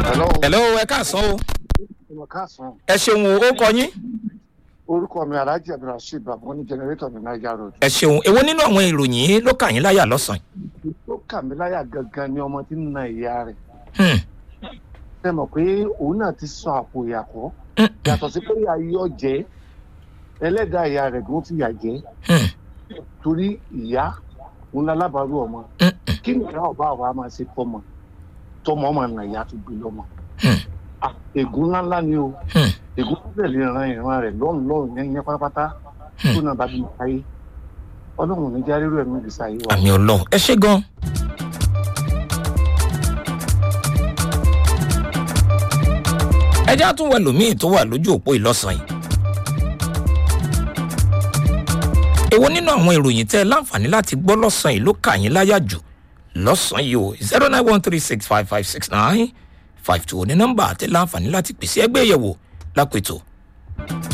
hello hello ẹ káàsán o ọmọ káàsán ẹ ṣeun o ó kọ yín orúkọ mi alhaji abdulrasheed babu ní generator ní niger road ẹ ṣeun èwo nínú àwọn ìròyìn yìí ló kà yín láyà lọ́sàn-án tó kà mí láyà gangan ni ọmọ tí ń na ìyá rẹ̀ Hmm, ṣe mọ̀ pé òun náà ti sọ àpò ìyàkọ́ hmm, yàtọ̀ sí pé ayé ọ̀jẹ́ ẹlẹ́dàá ìyá rẹ̀ gan ti yà jẹ́ hmm, torí ìyá òun lálábàárù ọmọ hmm, kí ni ìyá ọba àwa máa ṣe fọmọ tọmọ ọmọ nà ìyá tó gbé lọmọ hmm, Ah, ègún ńláńlá ni o hmm, ègún tó tẹ̀lé ìran ìran rẹ̀ lọ́run lọ́run yẹn yẹn pátápátá tó náà bá bí mi káyé ọlọ́run ò ní já rírọ̀ ẹ̀mí ìgbésí ayé wa. àmì ọlọ́run ẹ ṣe gan. ẹ já tún wẹ lòmíì tó wà lójú òpó ìlọ́sàn yìí. èwo nínú àwọn ìròyìn tẹ́ ẹ láǹfààní láti gbọ́ lọ́sàn yìí ló kà yín láyà jù lọ́sàn yìí o zero nine one three six five five six nine five two ní nọ́mbà tẹ́ láǹfààní láti pèsè ẹgbẹ́ ìyẹ̀wò lápètò